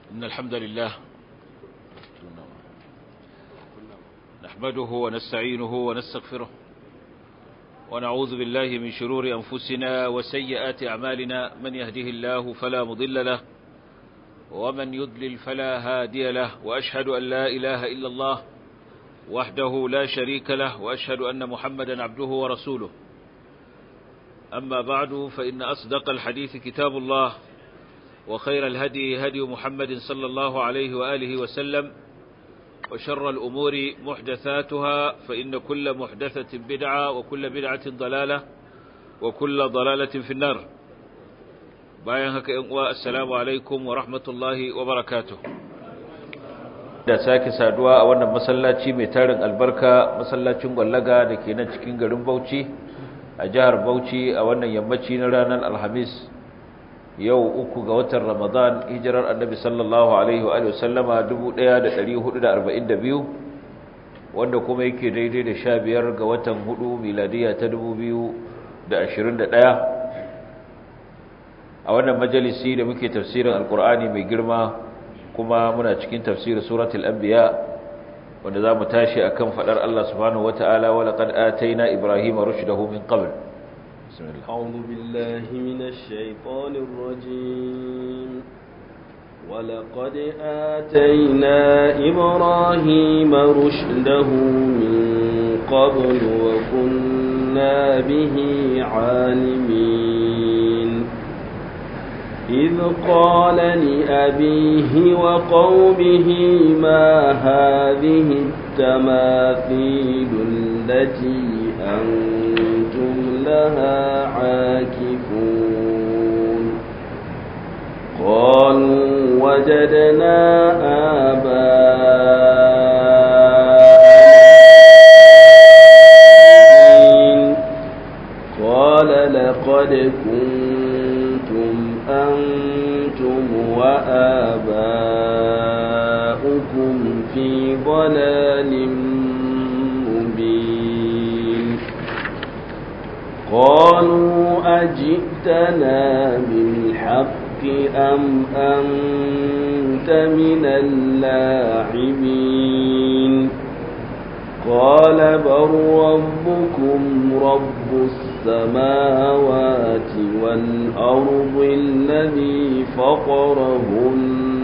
إن الحمد لله نحمده ونستعينه ونستغفره ونعوذ بالله من شرور أنفسنا وسيئات أعمالنا من يهده الله فلا مضل له ومن يضلل فلا هادي له وأشهد أن لا إله إلا الله وحده لا شريك له وأشهد أن محمدا عبده ورسوله أما بعد فإن أصدق الحديث كتاب الله وخير الهدي هدي محمد صلى الله عليه وآله وسلم وشر الأمور محدثاتها فإن كل محدثة بدعة وكل بدعة ضلالة وكل ضلالة في النار bayan haka ‘yan uwa assalamu alaikum wa rahmatullahi wa barakatuh da sake saduwa a wannan masallaci mai tarin albarka masallacin gwallaga da ke nan cikin garin bauchi a jihar bauchi a wannan yammaci na ranar alhamis yau uku ga watan ramadan hijirar annabi sallallahu alaihi wa sallama 1442 wanda kuma yake daidai da sha biyar ga watan hudu miladiya ta 2021 a wannan majalisi da muke tafsirin alkur'ani mai girma kuma muna cikin tafsirin suratul anbiya wanda zamu tashi akan fadar Allah subhanahu wataala wa laqad atayna ibrahima rushdahu min qabl bismillah a'udhu billahi minash shaitanir rajim ولقد آتينا إبراهيم رشده من قبل وكنا به عالمين إذ قال لأبيه وقومه ما هذه التماثيل التي أنتم لها عاكفون قالوا وجدنا آباءنا قال لقد كنتم أنتم وآباؤكم في ضلال مبين قالوا أجئتنا بالحق أم أنت من اللاعبين قال بل ربكم رب السماوات والأرض الذي فطرهن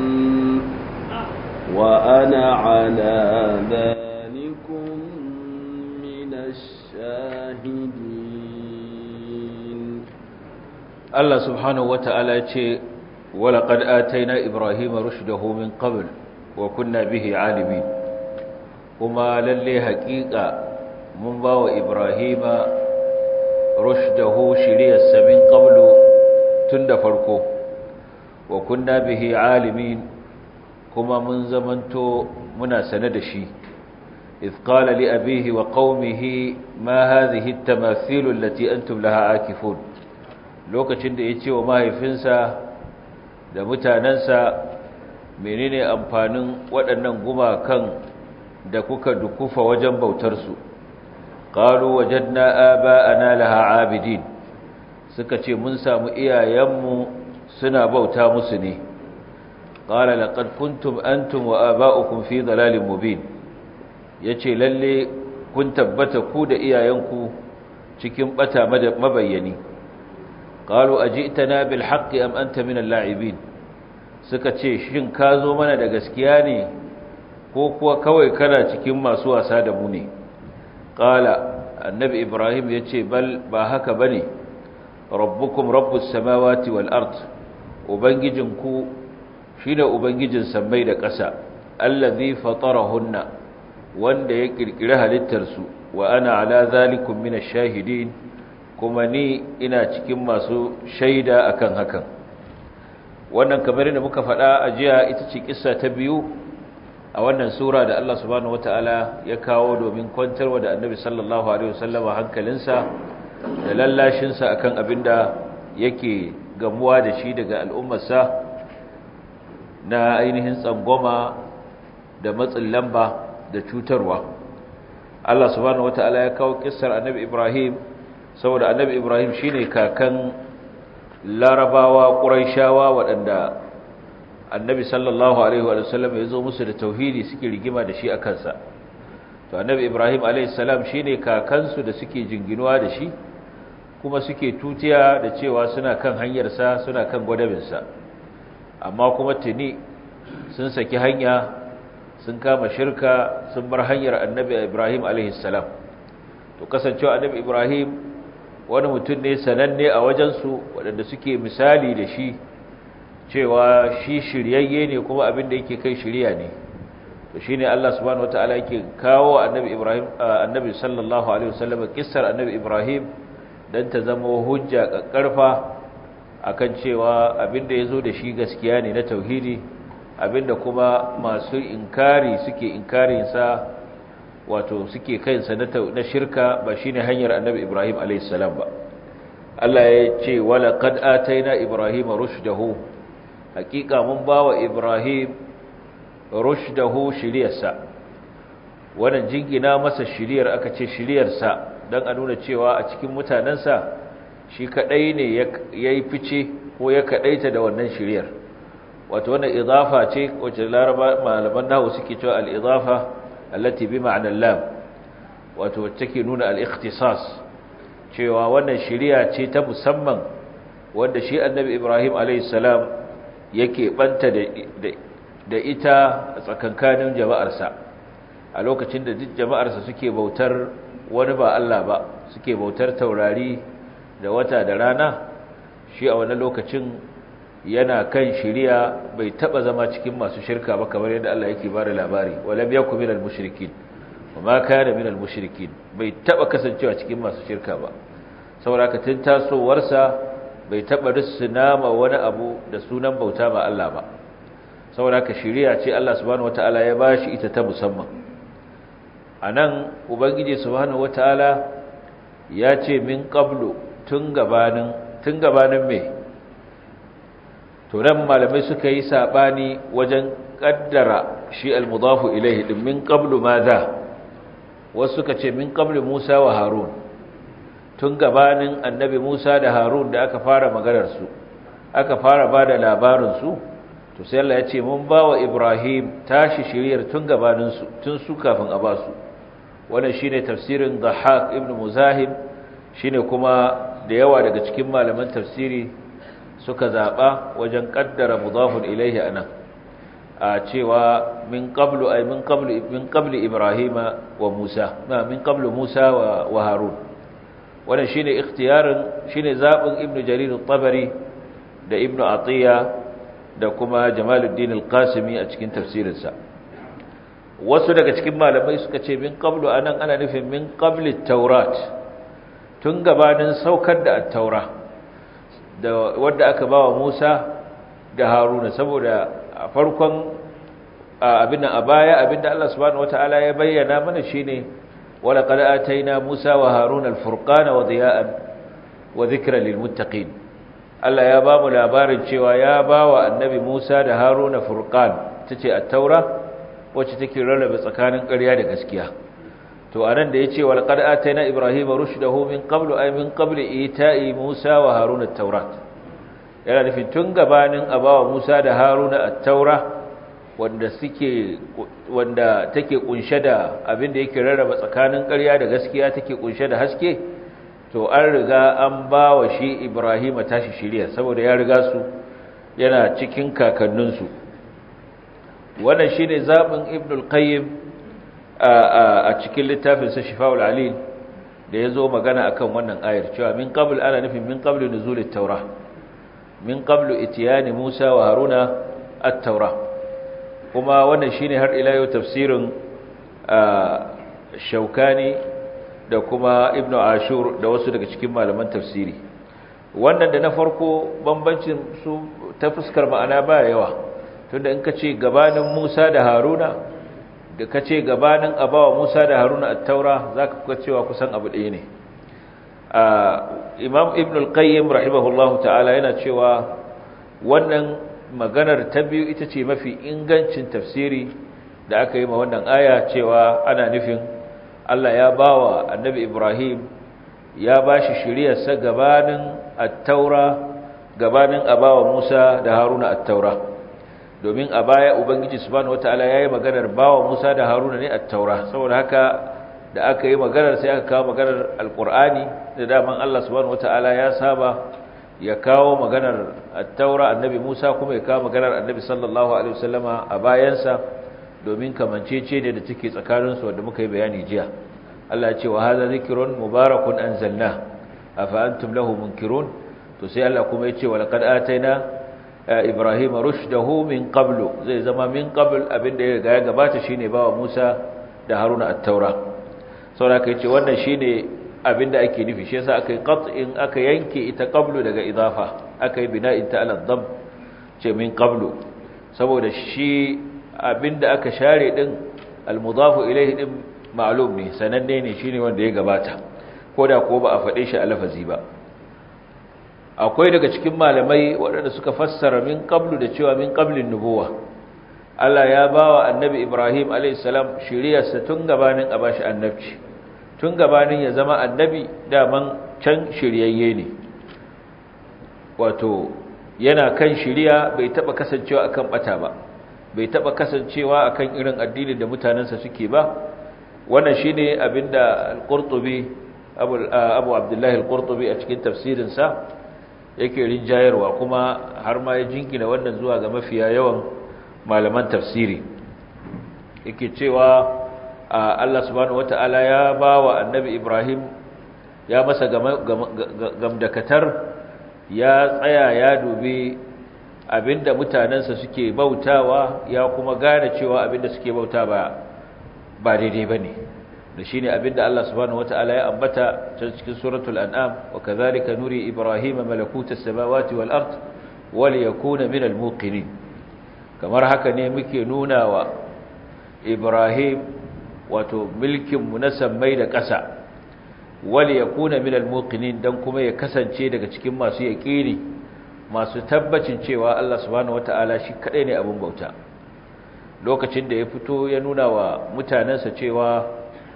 وأنا على ذلكم من الشاهدين الله سبحانه وتعالى ولقد آتينا إبراهيم رشده من قبل وكنا به عالمين kuma lalle haƙiƙa mun ba wa ibrahima rushdahu shiriyarsa min qablu tun da farko wa kunna bihi alimin kuma mun zamanto muna sane da shi إذ قال لأبيه وقومه ما هذه التماثيل التي أنتم لها عاكفون lokacin da ya ce wa mahaifinsa da mutanensa menene amfanin waɗannan gumakan da kuka dukufa wajen bautarsu qalu wajadna aba'ana laha abidin suka ce mun samu iyayenmu suna bauta musu ne qala laqad kuntum antum wa aba'ukum fi dalalin mubin yace lalle kun tabbata ku da iyayenku cikin bata mabayyani qalu ajitana bil haqqi am anta min al-la'ibin suka ce shin ka zo mana da gaskiya ne ko kuwa kawai kana cikin masu wasa da mu ne qala annabi ibrahim yace bal ba haka bane rabbukum rabbus samawati wal ard ubangijinku shine ubangijin sammai da ƙasa allazi fatarahunna wanda ya kirkire halittar su wa ana ala zalikum minash shahidin kuma ni ina cikin masu shaida akan hakan wannan kamar da muka faɗa a jiya ita ce kissa ta biyu a wannan sura da Allah subhanahu wataala ya kawo domin kwantarwa da Annabi sallallahu alaihi wasallama hankalinsa da lallashinsa akan abinda yake gamuwa da shi daga al'ummarsa na ainihin tsangwama da matsin lamba da cutarwa Allah subhanahu wataala ya kawo kissar Annabi Ibrahim saboda Annabi Ibrahim shine kakan larabawa ƙuraishawa waɗanda annabi sallallahu alaihi wa sallam ya zo musu da tauhidi suke rigima da shi a kansa to annabi ibrahim alaihi salam shine kakansu da suke jinginuwa da shi kuma suke tutiya da cewa suna kan hanyarsa suna kan gwadabinsa amma kuma tuni sun saki hanya sun kama shirka sun bar hanyar annabi ibrahim alaihi salam to kasancewa annabi ibrahim wani mutum ne sananne a wajensu waɗanda suke misali da shi cewa shi shiryayye ne kuma abin da yake kai shirya ne to shine Allah subhanahu wataala yake kawo annabi Ibrahim annabi sallallahu alaihi wasallam kissar annabi Ibrahim dan ta zama hujja kakkarfa akan cewa abin da yazo da shi gaskiya ne na tauhidi abinda kuma masu inkari suke inkarin sa wato suke kansa na shirka ba shine hanyar annabi Ibrahim alaihi salam ba Allah ya ce wala qad ataina ibrahima rushdahu hakika mun bawa ibrahim rushdahu shiriyarsa wannan jingina masa shiriyar aka ce shiriyarsa dan a nuna cewa a cikin mutanansa shi kadai ne yayi fice ko ya kadaita da wannan shiriyar wato wannan idafa ce wacce laraba malaman nahwu suke cewa al-idafa allati bi ma'na lam wato wacce take nuna al-ikhtisas cewa wannan shiriya ce ta musamman wanda shi annabi Ibrahim alayhi salam yake banta da da ita a tsakankanin jama'arsa a lokacin da duk jama'arsa suke bautar wani ba Allah ba suke bautar taurari da wata da rana shi a wannan lokacin yana kan shiriya bai taba zama cikin masu shirka ba kamar yadda Allah yake bada labari walam yakum minal mushrikin wama kana minal mushrikin bai taba kasancewa cikin masu shirka ba saboda ka tun tasowarsa bai taba rusuna ma wani abu da sunan bauta ba Allah ba saboda ka shiriya ce Allah subhanahu wataala ya bashi ita ta musamman anan ubangiji subhanahu wataala ya ce min qablu tun gabanin tun gabanin me to nan malamai suka yi sabani wajen kaddara shi al-mudafu ilayhi din min qablu madha wasu suka ce min qablu Musa wa Harun tun gabanin annabi Musa da Harun da aka fara maganar su aka fara bada labarin su to sai Allah ya ce mun bawa Ibrahim tashi shiriyar tun gabanin su tun su kafin a basu wannan shine tafsirin Dhahhak ibn Muzahim shine kuma da yawa daga cikin malaman tafsiri suka zaba wajen kaddara mudafun ilaihi anan a cewa min qablu ay min qablu min qabli ibrahima wa musa ma min qablu musa wa, wa harun wannan shine ikhtiyarin shine zabin ibnu jarir at-tabari da ibnu atiya da kuma jamaluddin al-qasimi a cikin tafsirinsa wasu daga cikin malamai suka ce min qablu anan ana nufin min qabli at-taurat tun gabanin saukar da at-taura da wanda aka bawa Musa da Haruna saboda a farkon abin a baya abinda Allah subhanahu wataala ya bayyana mana shine wala qad ataina Musa wa Haruna al-furqana wa diya'an wa dhikra lil muttaqin Allah ya ba mu labarin cewa ya bawa annabi Musa da Haruna furqan tace at-taura wacce take rarrabe tsakanin ƙarya da gaskiya to anan da yace wal qad ataina ibrahima rushdahu min qablu ay min qabli ita'i musa wa haruna at-taurat yana nufin tun gabanin abawa musa da haruna at-taura wanda suke wanda take kunshe da abin da yake rarraba tsakanin ƙarya da gaskiya take kunshe da haske to an riga an bawa shi ibrahima tashi shiriya saboda ya riga su yana cikin kakanninsu wannan shine zabin ibnul qayyim a cikin littafinsa shifa'ul alil da ya zo magana akan wannan ayar cewa min qabl ana nufin min qabl nuzulit taura min qabl itiyani musa wa haruna at-taura kuma wannan shine har ila yau tafsirin shaukani da kuma ibnu ashur da wasu daga cikin malaman tafsiri wannan da na farko bambancin su ta fuskar ma'ana ba yawa tunda in ka ce gabanin musa da haruna da ka ce gabanin abawa Musa da Haruna at-Taura zaka kuka cewa kusan abu ɗaya ne Imam Ibn al-Qayyim rahimahullahu ta'ala yana cewa wannan maganar ta biyu ita ce mafi ingancin tafsiri da aka yi ma wannan aya cewa ana nufin Allah ya bawa Annabi Ibrahim ya bashi shiriyarsa gabanin at-Taura gabanin abawa Musa da Haruna at-Taura domin a baya ubangiji subhanahu wataala yayi maganar bawa Musa da Haruna ne at-taura saboda haka da aka yi maganar sai aka kawo maganar alqur'ani da daman Allah subhanahu wataala ya saba ya kawo maganar at-taura annabi Musa kuma ya kawo maganar annabi sallallahu alaihi wasallama a bayansa domin kamancece ne da take tsakanin su wanda muka yi bayani jiya Allah ya ce wa hadha zikrun mubarakun anzalna afa antum lahu munkirun to sai Allah kuma ya ce wa laqad ataina Ibrahim rushdahu min qablu zai zama min qabl abinda ya ga ya gabata shine bawa Musa da Haruna at-Taura saboda kai ce wannan shine abinda ake nufi shi yasa akai qat'in aka yanke ita qablu daga idafa akai bina'in ta al-dhamm ce min qablu saboda shi abinda aka share din al-mudafu ilayhi din ma'lum ne sananne ne shine wanda ya gabata koda ko ba a fade shi a lafazi ba akwai daga cikin malamai waɗanda suka fassara min qablu da cewa min qablin nubuwa Allah ya bawa annabi Ibrahim alayhis salam shiriyarsa tun gabanin a bashi annabci tun gabanin ya zama annabi daman can shiryayye ne wato yana kan shiriya bai taba kasancewa akan bata ba bai taba kasancewa akan irin addinin da mutanansa suke ba wannan shine abinda al-Qurtubi Abu Abu Abdullah al-Qurtubi a cikin tafsirinsa yake rinjayarwa kuma har ma ya jinkina wannan zuwa ga mafiya yawan malaman tafsiri yake cewa Allah subhanahu wata'ala ya ba wa annabi Ibrahim ya masa gamdakatar ya tsaya ya dubi abinda mutanensa suke bautawa ya kuma gane cewa abinda suke bauta ba ba daidai bane da shine abinda Allah subhanahu wataala ya ambata cikin suratul an'am wa kadhalika nuri ibrahima malakutas samawati wal ard wal yakuna minal muqinin kamar haka ne muke nuna wa ibrahim wato mulkin mu na sammai da ƙasa wal yakuna minal muqinin dan kuma ya kasance daga cikin masu yaqini masu tabbacin cewa Allah subhanahu wataala shi kadai ne abin bauta lokacin da ya fito ya nuna wa mutanensa cewa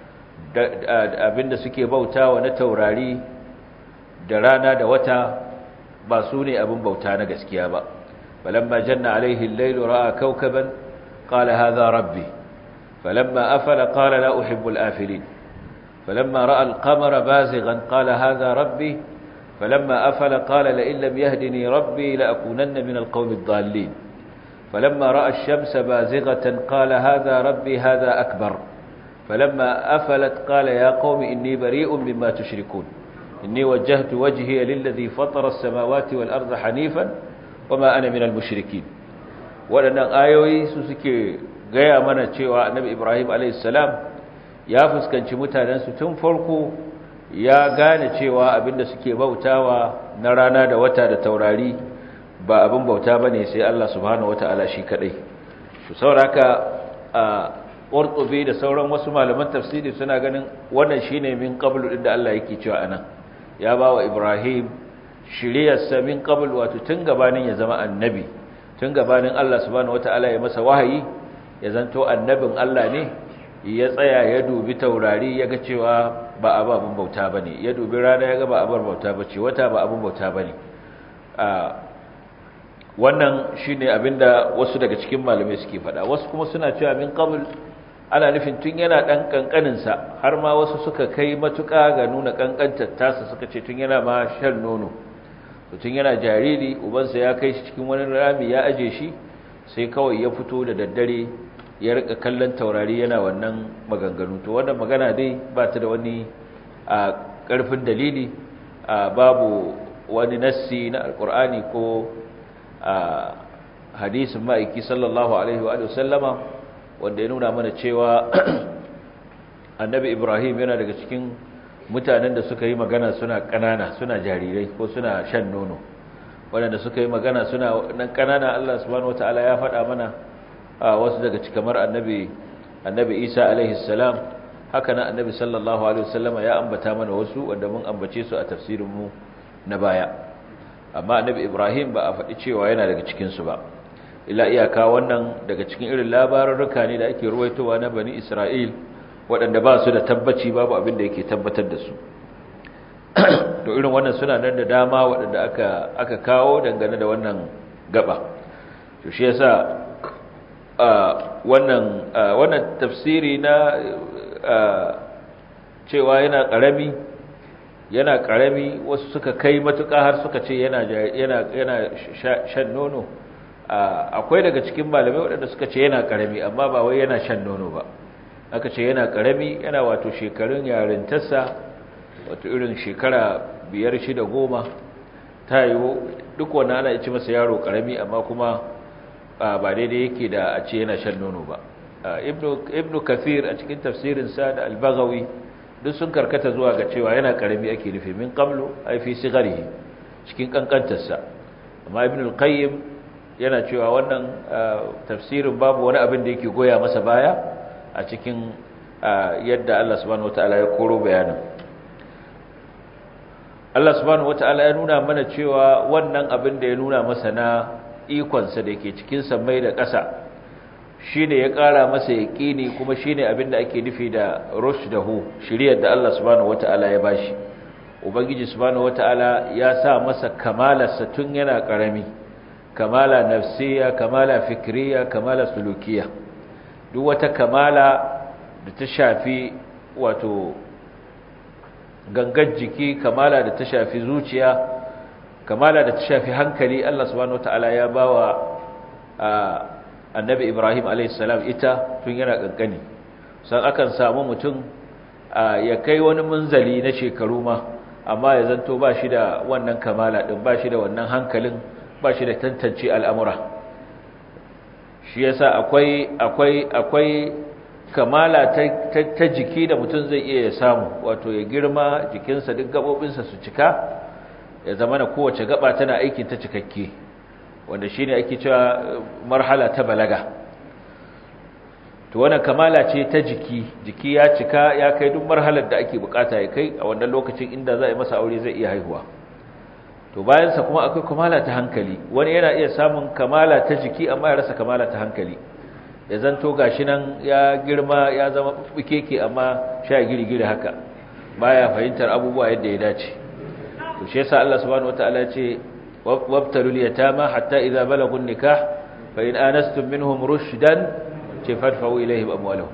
abinda suke bautawa na taurari da rana da wata ba su ne abin bauta na gaskiya ba falamma janna alaihi al-layl ra'a kawkaban qala hadha rabbi falamma afala qala la uhibbu al-afilin falamma ra'a al-qamara bazighan qala hadha rabbi falamma afala qala la in lam yahdini rabbi la akunanna min al-qawmi ad-dallin falamma ra'a ash-shamsa bazighatan qala hadha rabbi hadha akbar فلما أفلت قال يا قوم إني بريء مما تشركون إني وجهت وجهي للذي فطر السماوات والأرض حنيفا وما أنا من المشركين waɗannan ayoyi su suke gaya mana cewa annabi ibrahim alaihissalam ya fuskanci mutanensu tun farko ya gane cewa abinda suke bautawa na rana da wata da taurari ba abin bauta ba ne sai allah subhanahu wata'ala shi kaɗai su sauraka a ƙortobe da sauran wasu malaman tafsiri suna ganin wannan shine min qablu din da Allah yake cewa anan ya ba wa Ibrahim shiriyarsa min qablu wato tun gabanin ya zama annabi tun gabanin Allah subhanahu wataala ya masa wahayi ya zanto annabin Allah ne ya tsaya ya dubi taurari ya ga cewa ba ababun bauta bane ya dubi rana ya ga ba abar bauta bace wata ba abun bauta bane a wannan shine abinda wasu daga cikin malamai suke faɗa wasu kuma suna cewa min qabl ana nufin tun yana ɗan ƙanƙaninsa har ma wasu suka kai matuƙa ga nuna ƙanƙantar tasa suka ce tun yana ma shan nono tun yana jariri ubansa ya kai shi cikin wani rami ya aje shi sai kawai ya fito da daddare ya rika kallon taurari yana wannan maganganu to wannan magana dai ba ta da wani a ƙarfin dalili a babu wani nassi na alƙur'ani ko a hadisin ma'aiki sallallahu alaihi wa sallama wanda ya nuna mana cewa annabi ibrahim yana daga cikin mutanen da suka yi magana suna ƙanana suna jarirai ko suna shan nono waɗanda suka yi magana suna nan ƙanana allah subhanahu wata'ala ya faɗa mana a wasu daga cikamar annabi annabi isa alaihi salam haka nan annabi sallallahu alaihi wasallama ya ambata mana wasu wanda mun ambace su a tafsirinmu na baya amma annabi ibrahim ba a faɗi cewa yana daga cikinsu ba ila iyaka wannan daga cikin irin labarurruka ne da ake ruwaitowa na bani Isra'il waɗanda ba su da tabbaci babu abin da yake tabbatar da su to irin wannan suna nan da dama waɗanda aka aka kawo dangane da wannan gaba to shi yasa wannan wannan tafsiri na cewa yana karami yana karami wasu suka kai matuƙa har suka ce yana yana yana shan nono akwai daga cikin malamai waɗanda suka ce yana karami amma ba wai yana shan nono ba aka ce yana karami yana wato shekarun yarintarsa wato irin shekara biyar shida goma ta yiwu duk wannan ana ci masa yaro karami amma kuma ba daidai yake da a ce yana shan nono ba ibnu kathir a cikin tafsirinsa da albagawi duk sun karkata zuwa ga cewa yana karami ake nufi min qablu ay fi sigarihi cikin kankantarsa amma ibnu al-qayyim yana cewa wannan tafsirin babu wani abin da yake goya masa baya a cikin yadda Allah subhanahu wataala ya koro bayanin Allah subhanahu wataala ya nuna mana cewa wannan abin da ya nuna masa na ikonsa da ke cikin sammai da ƙasa shine ya ƙara masa yaƙini kuma shine abin da ake nufi da rushdahu shiriyar da Allah subhanahu wataala ya bashi ubangiji subhanahu wataala ya sa masa kamalarsa tun yana ƙarami kamala nafsiya kamala fikriya kamala sulukiya duk wata kamala da ta shafi wato gangar jiki kamala da ta shafi zuciya kamala da ta shafi hankali Allah subhanahu wataala ya bawa annabi Ibrahim alayhis salam ita tun yana kankani san akan samu mutum ya kai wani munzali na shekaru ma amma ya zanto ba shi da wannan kamala din ba shi da wannan hankalin ba shi da tantance al'amura shi yasa akwai akwai akwai kamala ta, ta, jiki da mutum zai iya samu wato ya girma jikinsa duk gabobinsa su cika ya zama na kowace gaba tana aikin ta cikakke wanda shine ake cewa marhala ta balaga to wannan kamala ce ta jiki jiki ya cika ya kai duk marhalar da ake bukata ya kai a wannan lokacin inda za a yi masa aure zai iya haihuwa to bayansa kuma akwai kamala ta hankali wani yana iya samun kamala ta jiki amma ya rasa kamala ta hankali ya zanto gashi nan ya girma ya zama bukeke amma sha girgiri haka baya fahimtar abubuwa yadda ya dace to shi yasa Allah subhanahu wataala ya ce wabtalul yatama hatta idza balagu nikah fa in anastum minhum rushdan ce fadfa'u ilayhim amwalahum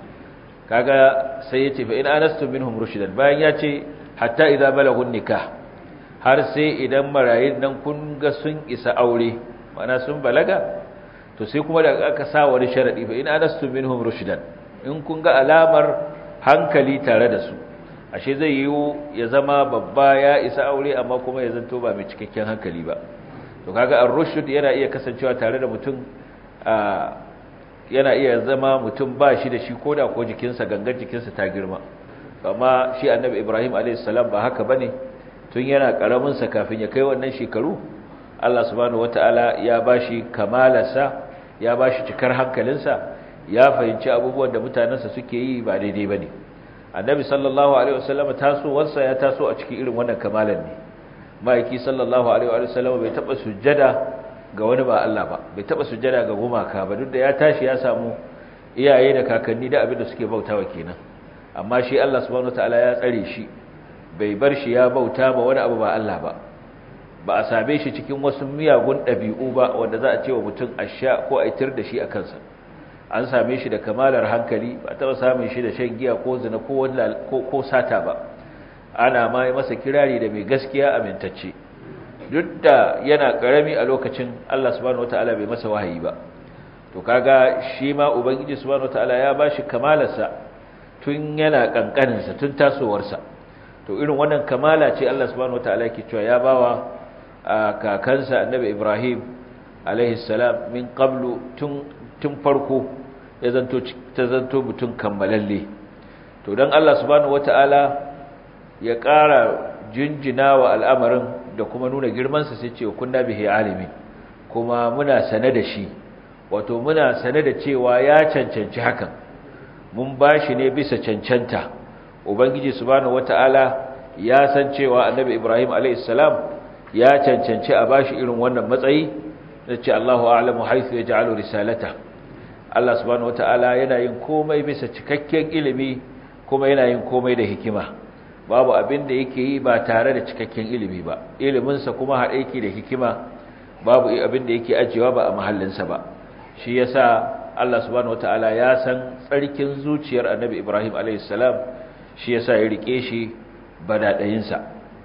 kaga sai yace fa in anastum minhum rushdan bayan ya ce hatta idza balagu nikah har sai idan marayin nan kun ga sun isa aure mana sun balaga to sai kuma da aka sa wani sharadi fa in anastu minhum rushdan in kun ga alamar hankali tare da su ashe zai yiwu ya zama babba ya isa aure amma kuma ya zanto ba mai cikakken hankali ba to kaga ar-rushd yana iya kasancewa tare da mutum yana iya zama mutum ba shi da shi koda ko jikinsa gangar jikinsa ta girma amma shi annabi Ibrahim alayhis salam ba haka bane tun yana karamin sa kafin ya kai wannan shekaru Allah subhanahu wataala ya bashi kamalarsa ya bashi cikar hankalinsa ya fahimci abubuwan da mutanensa suke yi ba daidai bane annabi sallallahu alaihi wasallam tasowarsa ya taso a cikin irin wannan kamalan ne maiki sallallahu alaihi wasallam bai taba sujjada ga wani ba Allah ba bai taba sujjada ga gumaka ba duk da ya tashi ya samu iyaye da kakanni da abin da suke bautawa kenan amma shi Allah subhanahu wataala ya tsare shi bai bar shi ya bauta ba wani abu ba Allah ba ba a same shi cikin wasu miyagun ɗabi'u ba wanda za a ce wa mutum a sha ko a itir da shi a kansa an same shi da kamalar hankali ba taɓa samun shi da shan giya ko zina ko sata ba ana ma masa kirari da mai gaskiya amintacce duk da yana ƙarami a lokacin Allah subhanahu wataala bai masa wahayi ba to kaga shi ma ubangiji subhanahu wataala ya bashi kamalarsa tun yana kankaninsa tun tasowarsa to irin wannan kamala ce Allah subhanahu wataala yake cewa ya bawa kakansa annabi Ibrahim alaihi salam min qablu tun tun farko ya zanto ta zanto mutun kammalalle to dan Allah subhanahu wataala ya ƙara jinjina wa al'amarin da kuma nuna girman sa sai ce kunna bihi alimin kuma muna sane da shi wato muna sane da cewa ya cancanci hakan mun bashi ne bisa cancanta ubangiji subhanahu wataala ya san cewa annabi ibrahim alayhis salam ya cancanci a bashi irin wannan matsayi nace Allahu a'lamu haythu yaj'alu risalata Allah subhanahu wataala yana yin komai bisa cikakken ilimi kuma yana yin komai da hikima babu abin da yake yi ba tare da cikakken ilimi ba ilimin sa kuma haɗe yake da hikima babu abin da yake ajewa ba a mahallin sa ba shi yasa Allah subhanahu wataala ya san tsarkin zuciyar annabi Ibrahim a.s. shi yasa ya rike shi badadayinsa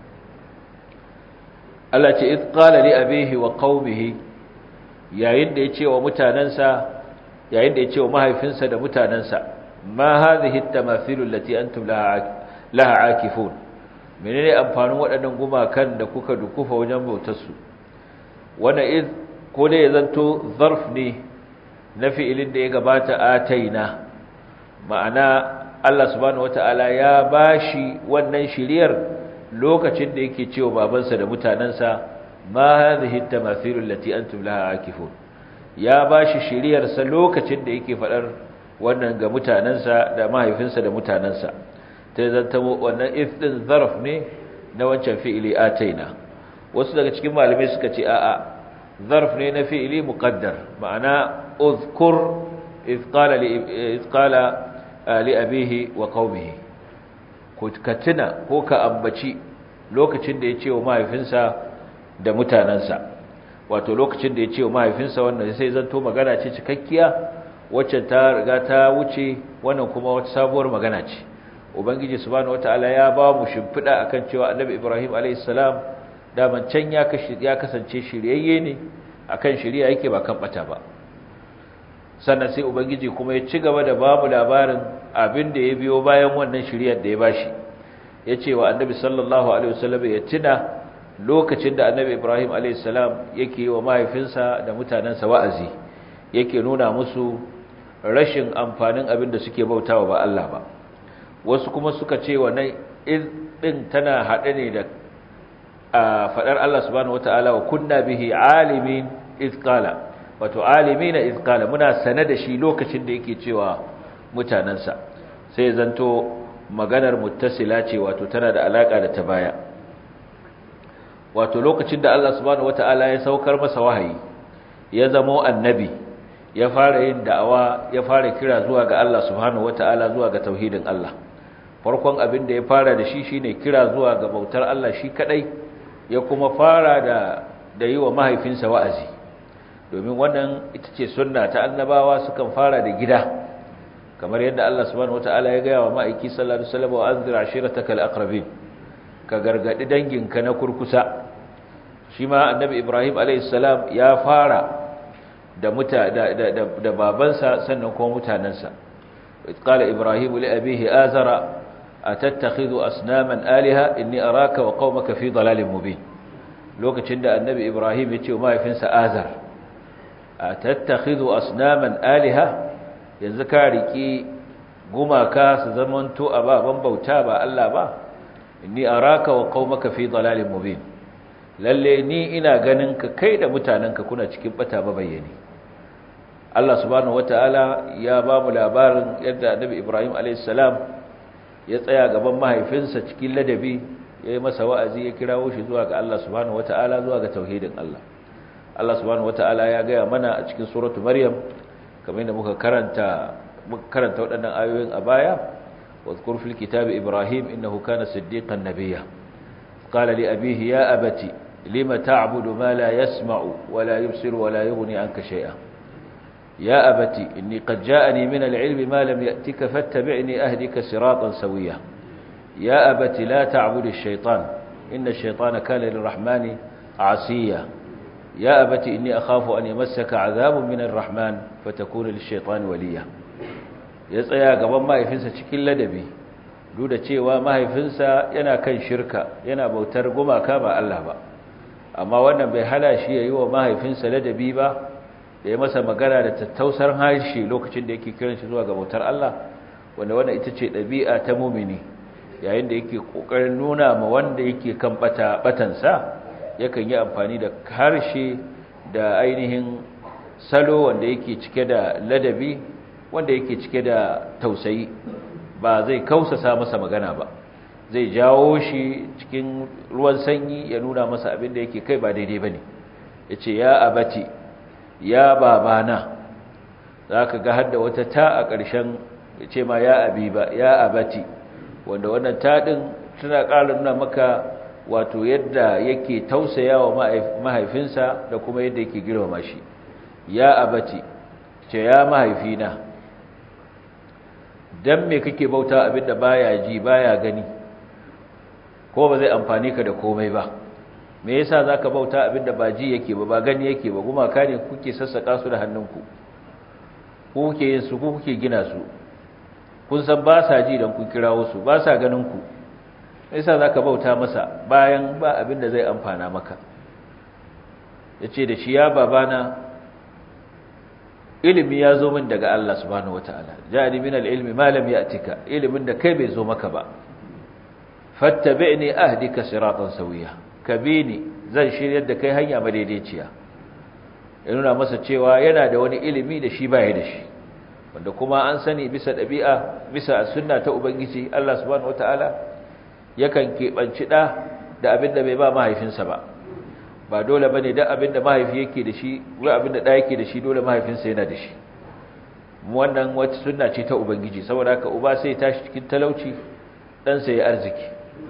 Allah ce id qala li abihi wa qaumihi yayin da yace wa mutanansa yayin da yace wa mahaifinsa da mutanansa ma hadhihi at-tamathilu allati antum laha laha akifun menene amfanin waɗannan gumakan da kuka dukufa wajen bautar su wannan id ko dai ya zanto zarf ne na fi'ilin da ya gabata ataina ma'ana Allah subhanahu wata'ala ya bashi wannan shiriyar lokacin da yake cewa babansa da mutanansa ma hadhihi at-tamathilul lati antum laha akifun ya bashi shiriyar sa lokacin da yake fadar wannan ga mutanansa da mahaifinsa da mutanansa ta zanta wannan if din zarf ne na wancan fi'ili ataina wasu daga cikin malamai suka ce a'a zarf ne na fi'ili muqaddar ma'ana uzkur iz qala li iz qala li abihi wa qaumihi ko ka tuna ko ka ambaci lokacin da ya ce wa mahaifinsa da mutanansa wato lokacin da ya ce wa mahaifinsa wannan sai zanto magana ce cikakkiya wacce ta riga ta wuce wannan kuma wata sabuwar magana ce ubangiji subhanahu wataala ya ba mu shimfida akan cewa annabi ibrahim alayhis salam daman can ya ya kasance shiryayye ne akan shiriya yake ba kan bata ba sannan sai ubangiji kuma ya ci gaba da babu labarin abin da ya biyo bayan wannan shiriyar da ya bashi ya ce wa annabi sallallahu alaihi wasallam ya tuna lokacin da annabi ibrahim alaihi salam yake wa mahaifinsa da mutanensa wa'azi yake nuna musu rashin amfanin abin da suke bautawa ba Allah ba wasu kuma suka ce wannan din tana haɗe ne da faɗar Allah subhanahu wataala wa kunna bihi alimin izqala wato alimina izqala muna sane da shi lokacin da yake cewa mutanansa sai zanto maganar muttasila ce wato tana da alaka da ta baya wato lokacin da Allah subhanahu wataala ya saukar masa wahayi ya zamo annabi ya fara yin da'awa ya fara kira zuwa ga Allah subhanahu wataala zuwa ga tauhidin Allah farkon abin da ya fara da shi shine kira zuwa ga bautar Allah shi kadai ya kuma fara da da yi wa mahaifinsa wa'azi domin wannan ita ce sunna ta annabawa sukan fara da gida kamar yadda Allah subhanahu wataala ya gaya wa ma'aiki sallallahu alaihi wasallam wa anzir ashiratakal aqrabin ka gargadi danginka na kurkusa shi ma annabi Ibrahim alaihi salam ya fara da muta da da, da babansa sannan kuma mutanansa qala ibrahim li abihi azara atattakhidhu asnaman alaha inni araka wa qaumaka fi dalalin mubin lokacin da annabi ibrahim ya ce wa mahaifinsa azar atattakhidhu asnaman alaha yanzu ka riki gumaka su zamanto ababan bauta ba Allah ba inni araka wa qaumaka fi dalalin mubin lalle ni ina ganin ka kai da mutanenka kuna cikin bata mabayyani Allah subhanahu wataala ya ba mu labarin yadda Annabi Ibrahim alayhis salam ya tsaya gaban mahaifinsa cikin ladabi yayi masa wa'azi ya kirawo shi zuwa ga Allah subhanahu wataala zuwa ga tauhidin Allah Allah subhanahu wataala ya gaya mana a cikin suratu Maryam kamar yadda muka karanta muka karanta waɗannan ayoyin a baya واذكر في الكتاب إبراهيم إنه كان صديقا نبيا قال لأبيه يا أبت لم تعبد ما لا يسمع ولا يبصر ولا يغني عنك شيئا يا أبت إني قد جاءني من العلم ما لم يأتك فاتبعني أهدك صراطا سويا يا أبت لا تعبد الشيطان إن الشيطان كان للرحمن عصيا يا أبت إني أخاف أن يمسك عذاب من الرحمن فتكون للشيطان وليا ya tsaya gaban mahaifinsa cikin ladabi duk da cewa mahaifinsa yana kan shirka yana bautar gumaka ba Allah ba amma wannan bai hana shi ya yi wa mahaifinsa ladabi ba da ya masa magana da tattausar harshe lokacin da yake kiran shi zuwa ga bautar Allah wanda wannan ita ce ɗabi'a ta mumini yayin da yake ƙoƙarin nuna ma wanda yake kan bata batansa yakan yi amfani da harshe da ainihin salo wanda yake cike da ladabi wanda yake cike da tausayi ba zai kausasa masa magana ba zai jawo shi cikin ruwan sanyi ya nuna masa abin da yake kai ba daidai ba ne ya ce ya abati ya babana za ka ga hadda wata ta a ƙarshen ya ce ma ya abi ba ya abati wanda wannan taɗin tana ƙara nuna maka wato yadda yake tausaya wa mahaifinsa da kuma yadda yake girmama shi ya abati ce ya mahaifina dan me kake bauta abinda baya ji baya gani ko ba zai amfani ka da komai ba me yasa zaka bauta abinda ba ji yake ba ba gani yake ba gumaka ne kuke sassaka su da hannunku ku kuke yin su ku kuke gina su kun san ba sa ji dan kun kirawo su ba sa ganin ku me yasa zaka bauta masa bayan ba abinda zai amfana maka yace da shi ya babana ilimi ya zo min daga Allah subhanahu wataala ja'ani min al-ilmi ma lam ya'tika ilimin da kai bai zo maka ba fattabi'ni ahdika siratan sawiya kabini zan shiryar da kai hanya madaidaiciya ya nuna masa cewa yana da wani ilimi da shi baya da shi wanda kuma an sani bisa dabi'a bisa sunna ta ubangiji Allah subhanahu wataala yakan kebanci da da abin da bai ba mahaifinsa ba ba dole bane da abin da mahaifi yake da shi wai abin da da yake da shi dole mahaifinsa yana da shi wannan wata sunna ce ta ubangiji saboda haka uba sai ya tashi cikin talauci dan sai ya arziki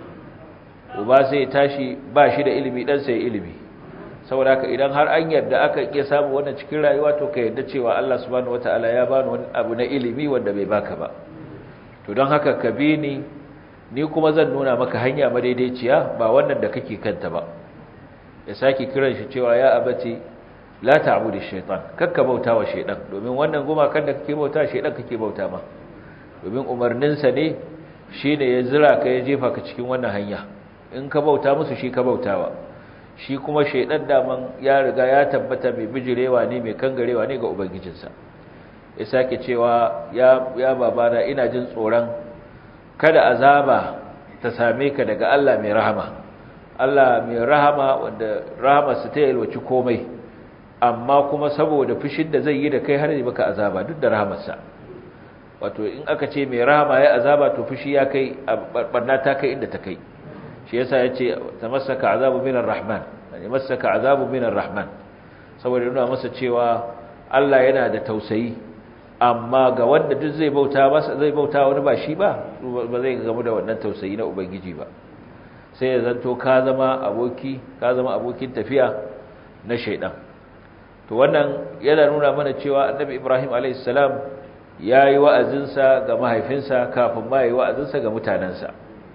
uba sai ya tashi ba shi da ilimi dan sai ya ilimi saboda haka idan har an yarda aka iya samu wannan cikin rayuwa to ka yarda cewa Allah subhanahu wataala ya bani wani abu na ilimi wanda bai baka ba to don haka ka bi ni ni kuma zan nuna maka hanya madaidaiciya ba wannan da kake kanta ba ya sake kiran shi cewa ya abati la ta'budu shaytan kakka bauta wa shaydan domin wannan gumakan da kake bauta shaydan kake bauta ma domin umarnin sa ne shine ya zira ka ya jefa ka cikin wannan hanya in ka bauta musu shi ka bautawa shi kuma shaydan daman ya riga ya tabbata mai bijirewa ne mai kangarewa ne ga ubangijinsa ya sake cewa ya ya babana ina jin tsoron kada azaba ta same ka daga Allah mai rahama Allah mai rahama wanda rahamarsa ta yalwaci komai amma kuma saboda fushin da zai yi da kai har yi baka azaba duk da rahamarsa wato in aka ce mai rahama ya azaba to fushi ya kai barna ta kai inda ta kai shi yasa yace tamassaka azabu minar rahman yani masaka azabu minar rahman saboda nuna masa cewa Allah yana da tausayi amma ga wanda duk zai bauta masa zai bauta wani ba shi ba ba zai gamu da wannan tausayi na ubangiji ba sai ya zanto ka zama aboki ka zama abokin tafiya na shaidan to wannan yana nuna mana cewa annabi ibrahim alaihissalam ya yi wa'azinsa ga mahaifinsa kafin ma yi wa'azinsa ga mutanensa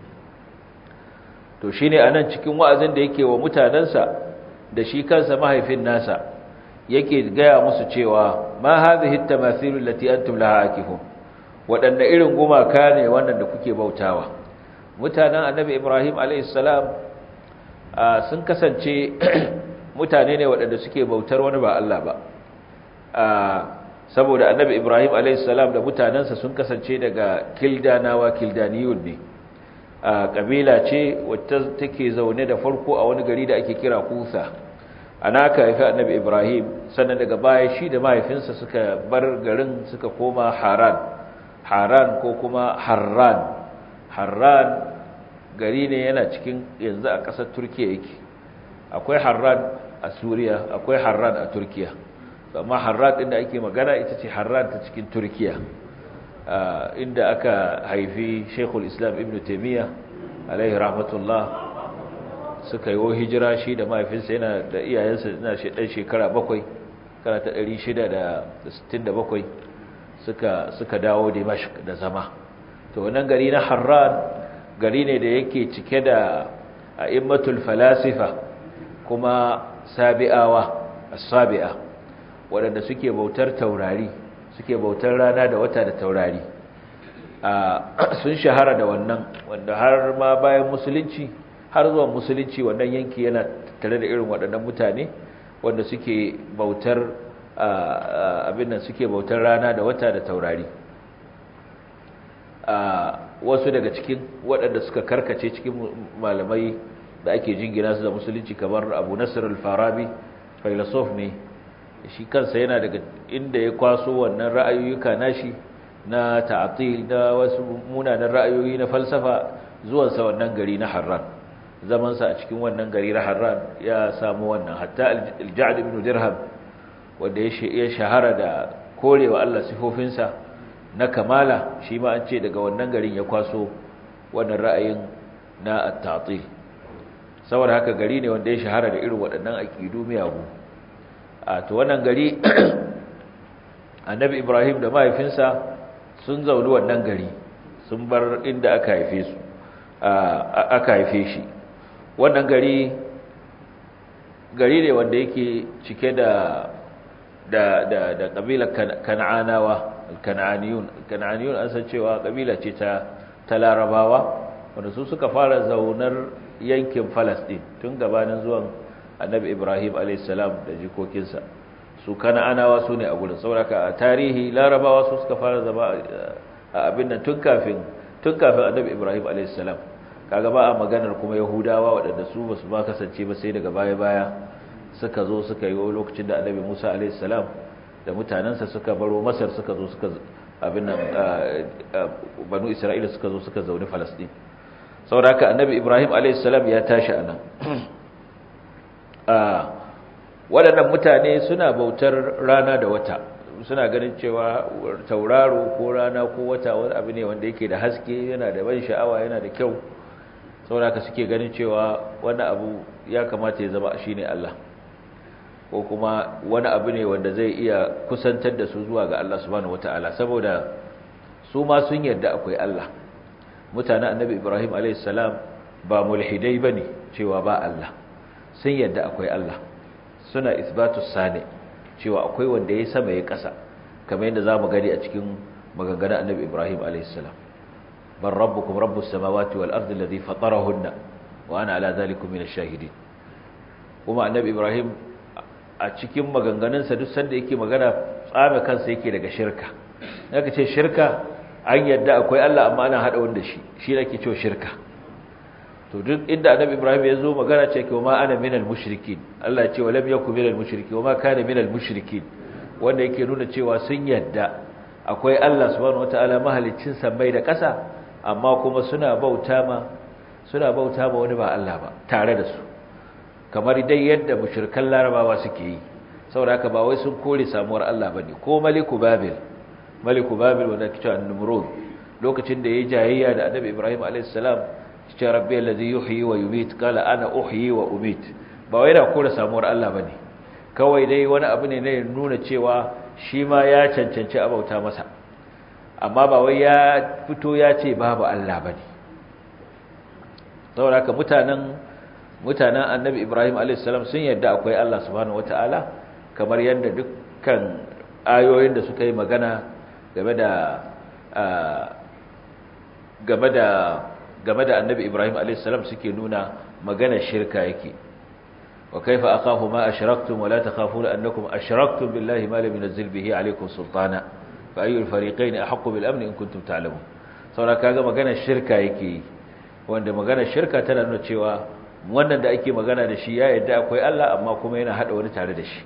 to shi ne a nan cikin wa'azin da yake wa mutanensa da shi kansa mahaifin nasa yake gaya musu cewa ma hadhihi at-tamathilu allati antum laha akifun wadanne irin gumaka ne wannan da kuke bautawa mutanen annabi ibrahim alaihissalam sun kasance mutane ne waɗanda suke bautar wani ba Allah ba saboda annabi ibrahim alaihissalam da mutanensa sun kasance daga kildanawa kildaniyun ne ƙabila ce wacce take zaune da farko a wani gari da ake kira kusa ana aka haifi annabi ibrahim sannan daga baya shi da mahaifinsa suka bar garin suka koma haran haran ko kuma harran harran gari ne yana cikin yanzu a ƙasar turkiya yake akwai harran a suriya akwai harran a turkiya amma harran ɗin da ake magana ita ce harran ta cikin turkiya inda aka haifi shekul islam ibn taimiyya alaihi rahmatullah suka yi hijira shi da mahaifinsa yana da iyayensa yana ɗan shekara bakwai kana ta 667 suka suka dawo dimashq da zama to wannan gari na harran gari ne da yake cike da a'immatul falasifa kuma sabi'awa as-sabi'a waɗanda suke bautar taurari suke bautar rana da wata da taurari sun shahara da wannan wanda har ma bayan musulunci har zuwa musulunci wannan yanki yana tare da irin waɗannan mutane wanda suke bautar abin nan suke bautar rana da wata da taurari wasu daga cikin waɗanda suka karkace cikin malamai da ake jingina su da musulunci kamar abu nasir al-farabi filosof ne shi kansa yana daga inda ya kwaso wannan ra'ayoyuka nashi na ta'atil da wasu munanan ra'ayoyi na falsafa zuwansa wannan gari na harran zamansa a cikin wannan gari na harran ya samu wannan hatta al-ja'd ibn dirham wanda ya shahara da korewa Allah sifofinsa na kamala shi ma an ce daga wannan garin ya kwaso wannan ra'ayin na at-ta'til saboda haka gari ne wanda ya shahara da irin waɗannan aqidu miyagu a to wannan gari annabi ibrahim da mahaifinsa sun zauni wannan gari sun bar inda aka haife su aka haife shi wannan gari gari ne wanda yake cike da da da da kabilar kan'anawa kan'aniyun kan'aniyun an san cewa kabila ce ta ta larabawa wanda su suka fara zaunar yankin Falasɗin tun gabanin zuwan Annabi Ibrahim alayhis salam da jikokinsa su kan'anawa su ne a gurin saboda a tarihi larabawa su suka fara zama a abin nan tun kafin tun kafin Annabi Ibrahim alayhis salam kaga ba a maganar kuma Yahudawa waɗanda su basu ba kasance ba sai daga baya-baya suka zo suka yi lokacin da Annabi Musa alayhis salam da mutanensa suka baro Masar suka zo suka abin nan banu Isra'ila suka zo suka zauni Falastin saboda haka Annabi Ibrahim alayhis salam ya tashi anan waɗannan mutane suna bautar rana da wata suna ganin cewa tauraro ko rana ko wata wani abu ne wanda yake da haske yana da ban sha'awa yana da kyau saboda haka suke ganin cewa wani abu ya kamata ya zama shine Allah ko kuma wani abu ne wanda zai iya kusantar da su zuwa ga Allah subhanahu wataala saboda su ma sun yarda akwai Allah mutanen annabi Ibrahim alayhis salam ba mulhidai bane cewa ba Allah sun yarda akwai Allah suna isbatu sani cewa akwai wanda ya sama ya kasa kamar yadda zamu gani a cikin maganganun annabi Ibrahim alayhis salam bal rabbukum rabbus samawati wal ardi alladhi fatarahunna wa ana ala dhalikum minash shahidin kuma annabi Ibrahim a cikin maganganunsa duk sanda yake magana tsame kansa yake daga shirka yaka ce shirka an yadda akwai Allah amma ana hada wanda shi shi nake cewa shirka to duk inda annabi Ibrahim ya zo magana ce kuma ana minal mushrikin Allah ya ce walam yakun minal mushrikin wama kana minal mushrikin wanda yake nuna cewa sun yadda akwai Allah subhanahu wataala mahaliccin sammai da ƙasa amma kuma suna bauta ma suna bauta ma wani ba Allah ba tare da su kamar dai yadda mushrikan larabawa suke yi saboda haka ba wai sun kore samuwar Allah bane ko maliku babil maliku babil wanda kici an-numrud lokacin da yayi jayayya da annabi ibrahim alayhis salam kici rabbi allazi yuhyi wa yumit qala ana uhyi wa umit ba wai da kore samuwar Allah bane kawai dai wani abu ne ne nuna cewa shi ma ya cancanci abauta masa amma ba wai ya fito ya ce babu Allah bane saboda haka mutanen mutanen annabi ibrahim alaihissalam sun yadda akwai allah subhanahu wataala kamar yadda dukkan ayoyin da suka yi magana game da game da game da annabi ibrahim alaihissalam suke nuna magana shirka yake wa kaifa akhafu ma ashraktum wa la takhafuna annakum ashraktum billahi ma lam yunzil bihi alaykum sultana fa ayyul fariqayn ahqqu bil amn in kuntum ta'lamun saboda kaga magana shirka yake wanda magana shirka tana nuna cewa wannan da ake magana da shi ya yadda akwai Allah amma kuma yana hada wani tare da shi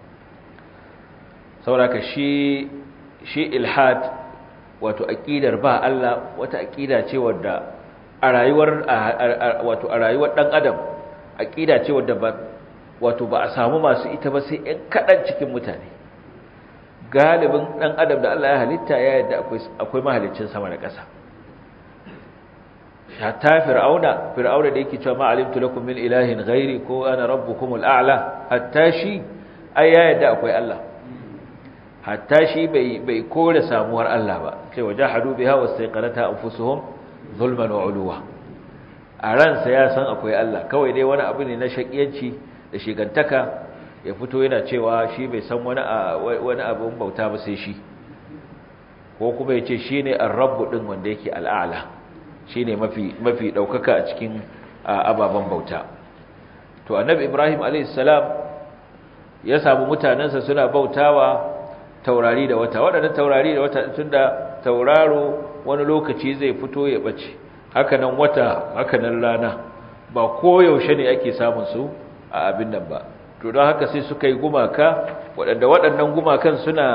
sauraka shi shi ilhad wato aqidar ba Allah wata aqida ce wadda a rayuwar wato a rayuwar dan adam aqida ce wadda ba wato ba a samu masu ita ba sai ɗan kadan cikin mutane galibin dan adam da Allah ya halitta ya yadda akwai akwai mahaliccin sama da ƙasa hatta fir'auna fir'auna da yake cewa ma alimtu lakum min ilahin ghairi ko ana rabbukumul a'la hatta shi ai ya yadda akwai Allah hatta shi bai bai kore samuwar Allah ba sai wajahadu biha wastaqanata anfusuhum zulman wa uluwa a ransa ya san akwai Allah kawai dai wani abu ne na shakiyanci da shigantaka ya fito yana cewa shi bai san wani wani abun bauta ba sai shi ko kuma yace shine ar-rabb din wanda yake al-a'la shi ne mafi ɗaukaka a cikin ababen bauta to annabi ibrahim alaihissalam ya samu mutanensa suna bautawa taurari da wata waɗannan taurari da wata tun da tauraro wani lokaci zai fito ya ɓace hakanan wata hakanan rana ba koyaushe ne ake samun su a abin nan ba to don haka sai suka yi gumaka waɗanda waɗannan gumakan suna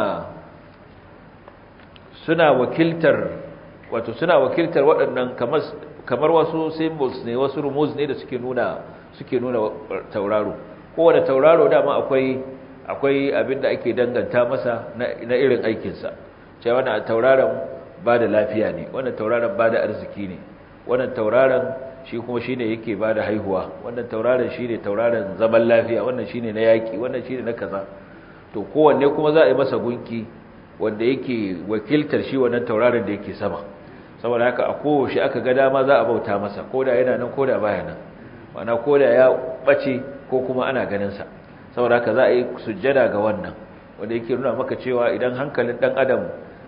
suna wakiltar wato suna wakiltar waɗannan kamar wasu symbols ne wasu rumuz ne da suke nuna suke nuna tauraro kowane tauraro dama akwai akwai abin da ake danganta masa na irin aikinsa cewa wannan tauraron ba da lafiya ne wannan tauraron ba da arziki ne wannan tauraron shi kuma shine yake ba da haihuwa wannan tauraron shine tauraron zaman lafiya wannan shine na yaki wannan shine na kaza to kowanne kuma za a yi masa gunki wanda yake wakiltar shi wannan tauraron da yake sama saboda haka a kowace aka ga dama za a bauta masa koda yana nan koda baya nan mana koda ya bace ko kuma ana ganin sa saboda haka za a yi sujjada ga wannan wanda yake nuna maka cewa idan hankalin dan adam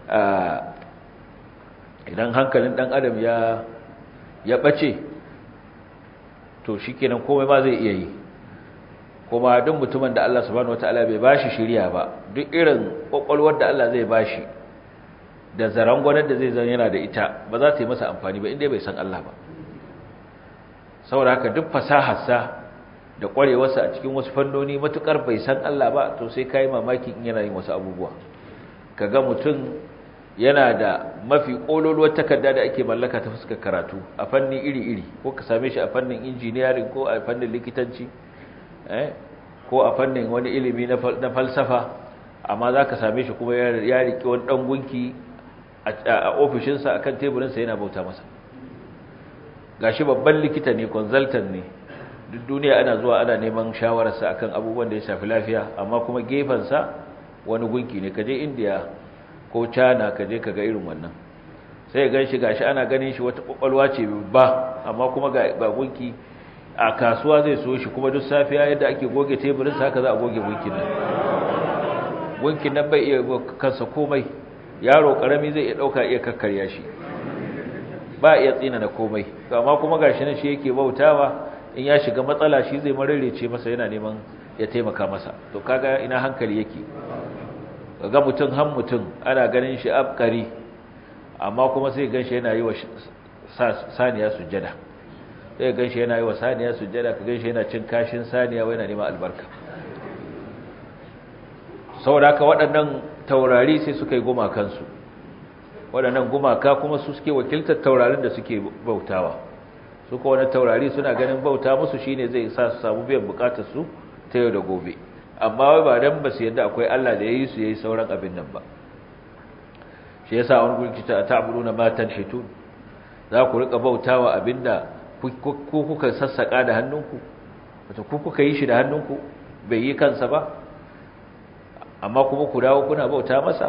idan hankalin dan adam ya ya bace to shikenan komai ma zai iya yi kuma duk mutumin da Allah subhanahu wataala bai bashi shiriya ba duk irin kokolwar da Allah zai bashi da zarangwanar da zai zan yana da ita ba za ta yi masa amfani ba inda bai san Allah ba saboda haka duk fasaharsa da kwarewarsa a cikin wasu fannoni matukar bai san Allah ba to sai kai mamaki in yana yin wasu abubuwa kaga mutum yana da mafi kololuwar takarda da ake mallaka ta fuskar karatu a fanni iri-iri ko ka same shi a fannin engineering ko a fannin likitanci eh ko a fannin wani ilimi na falsafa amma za ka same shi kuma ya riƙe wani ɗan gunki a ofishinsa a kan teburinsa yana bauta masa gashi babban likita ne consultant ne duk duniya ana zuwa ana neman shawararsa akan abubuwan da ya shafi lafiya amma kuma gefensa wani gunki ne kaje indiya ko china kaje ka ga irin wannan sai gan shi gashi ana ganin shi wata kwakwalwa ce ba amma kuma ga gunki a kasuwa zai so shi kuma duk safiya yadda ake goge teburinsa haka za a goge gunkin nan gunkin nan bai iya kansa komai yaro karami zai iya dauka iya kakkarya shi ba iya tsina na komai amma kuma gashi nan shi yake bautawa in ya shiga matsala shi zai mararece masa yana neman ya taimaka masa to kaga ina hankali yake ga mutum han mutum ana ganin shi abkari amma kuma sai ganshi yana yi wa saniya sujjada sai ganshi yana yi wa saniya sujjada ka ganshi yana cin kashin saniya wai yana neman albarka saboda haka waɗannan taurari sai suka yi gumakansu waɗannan gumaka kuma su suke wakiltar taurarin da suke bautawa su ko wani taurari suna ganin bauta musu shine zai sa su samu biyan bukatar su ta yau da gobe amma wai ba dan ba su yadda akwai Allah da yayi su yayi sauran abin nan ba shi yasa wani gurki ta ta'buduna ma tanhitun za ku rika bautawa abinda ku kuka sassaka da hannunku wato ku kuka yi shi da hannunku bai yi kansa ba amma kuma ku dawo kuna bauta masa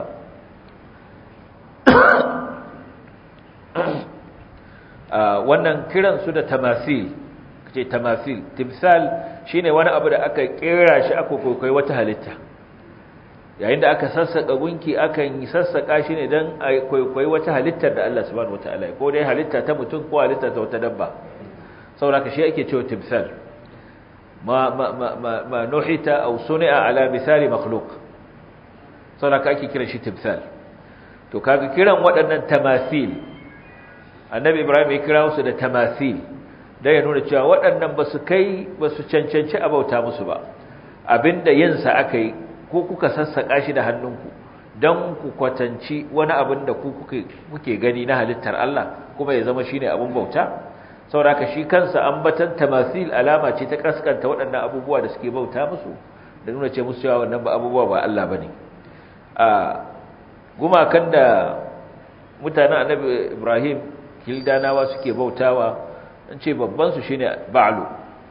wannan kiran su da tamasil ce tamasil timsal shine wani abu da aka kera shi aka kokai wata halitta yayin da aka sassaka gunki akan yi sassaka shi ne dan a kokai wata halittar da Allah subhanahu wataala ko dai halitta ta mutum ko halitta ta wata dabba saboda shi ake cewa timsal ma ma ma ma nuhita aw suni'a ala misali makhluq saboda ake kira shi timsal to kaga kiran waɗannan tamasil annabi ibrahim ya kira su da tamasil da ya nuna cewa waɗannan ba su kai ba su cancanci a bauta musu ba abinda yinsa aka yi ko kuka sassaƙa shi da hannunku don ku kwatanci wani abin da ku kuke gani na halittar Allah kuma ya zama shine abin bauta sauraka shi kansa ambatan tamasil alama ce ta kaskanta waɗannan abubuwa da suke bauta musu da nuna ce musu cewa wannan ba abubuwa ba Allah bane a gumakan da mutanen annabi Ibrahim kildanawa suke bautawa an ce babban su shine ba'lu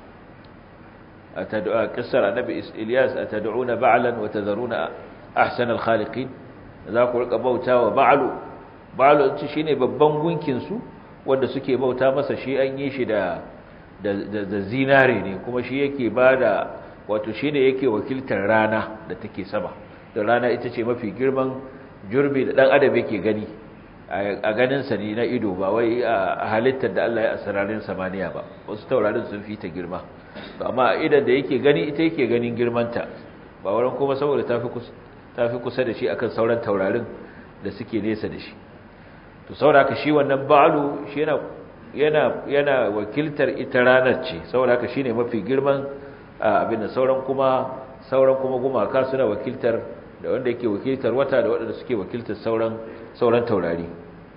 atad'a qissar annabi Ilyas atad'una ba'lan wa tadharuna ahsan al-khaliqin za ku rika bautawa ba'lu ba'lu ce shine babban gunkin su wanda suke bauta masa shi an yi shi da da zinare ne kuma shi yake bada wato shine yake wakiltar rana da take sama da rana ita ce mafi girman jurbi da dan adam yake gani a ganinsa ne na ido ba wai a halittar da Allah ya asirarin samaniya ba wasu taurarin sun fi ta girma amma idan da yake gani ita yake ganin girmanta ba wurin kuma saboda ta fi kusa da shi akan sauran taurarin da suke nesa da shi to sauraka shi wannan ba'alu shi yana yana yana wakiltar ita ranar ce sauraka shine mafi girman abin da sauran kuma sauran kuma gumaka suna wakiltar da wanda yake wakiltar wata da waɗanda suke wakiltar sauran sauran taurari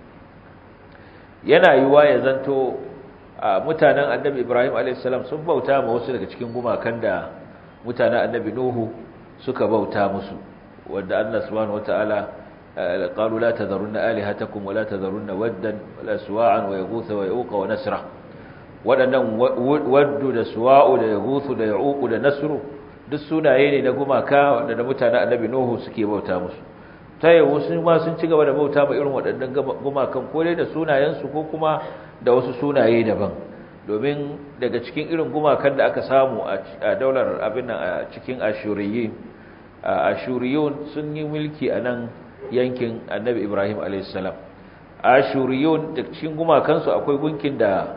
yana yiwa ya zanto mutanen annabi Ibrahim a.s. sun bauta ma wasu daga cikin gumakan da mutanen annabi Nuhu suka bauta musu wanda Allah subhanahu wataala qalu la tadharunna alihatakum wa la tadharunna waddan wa la suwa'an wa yaghutha wa yauqa wa nasra wadannan waddu da suwa'u da yaghuthu da yauqu da nasru duk sunaye ne na gumaka wanda mutanen annabi Nuhu suke bauta musu ta yi wasu ma sun ci gaba da bauta ba irin waɗannan gumakan ko dai da sunayensu ko kuma da wasu sunaye daban domin daga cikin irin gumakan da aka samu a daular abin a cikin ashuriyin ashuriyun sun yi mulki a nan yankin annabi ibrahim alaihissalam ashuriyun da cikin gumakansu akwai gunkin da